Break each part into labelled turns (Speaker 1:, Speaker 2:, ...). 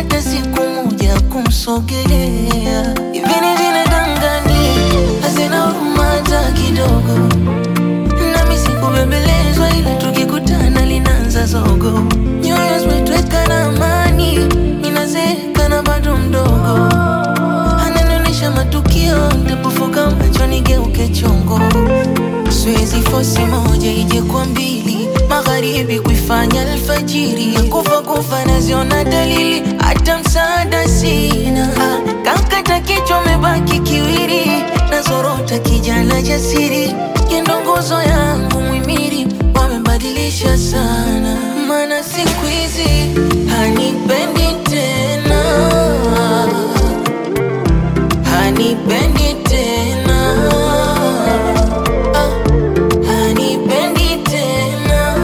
Speaker 1: hata siku moja kumsogelea. Hivi ni binadamu gani hazina huruma hata kidogo? Nami sikubembelezwa, ila tukikutana linaanza zogo. Nyoyo zimetweka na amani, ninazeeka na bado mdogo. Ananionyesha matukio, nitapofuka macho nigeuke chongo. Siwezi fosi moja ije kwa mbili, magharibi kuifanya alfajiri. Kufa kufa naziona dalili, hata msaada sina. Ah, Kankata kichwa mebaki kiwiri, nazorota kijana jasiri. Yendo nguzo yangu mwimiri, wamebadilisha sana, maana siku hizi hanipendi tena hanipendi tena Ah, hanipendi tena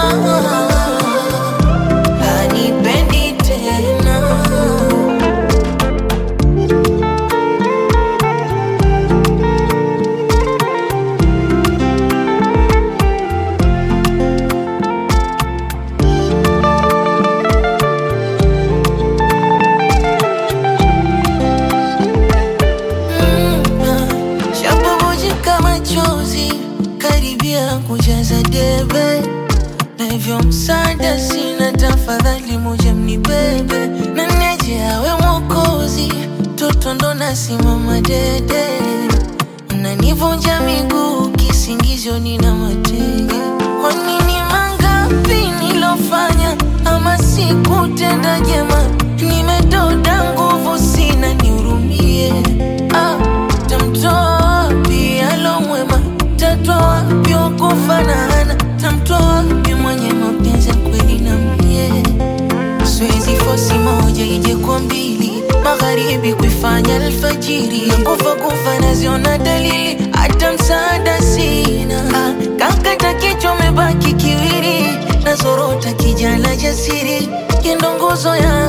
Speaker 1: hanipendi tena Shabubujika machozi karibia kujaza debe, na hivyo msaada sina, tafadhali moja mnibebe na neje awe mwokozi, toto ndo nasimama dede, mnanivunja miguu kisingizio nina matege. Kwa nini mangapi nilofanya ama sikutenda jema? Nimedoda nguvu sina, nihurumie. Ah, tamtoa wapi alo mwema? Tatoa wapi wakufanana? Tamtoa wapi mwenye mapenzi ya kweli na mie? Siwezi fosi moja ije kwa mbili, magharibi kuifanya alfajiri. Kufa kufa naziona dalili, hata msaada sina. Ah, Kankata kichwa mebaki kiwiri, nazorota kijana jasiri, yendo nguzo ya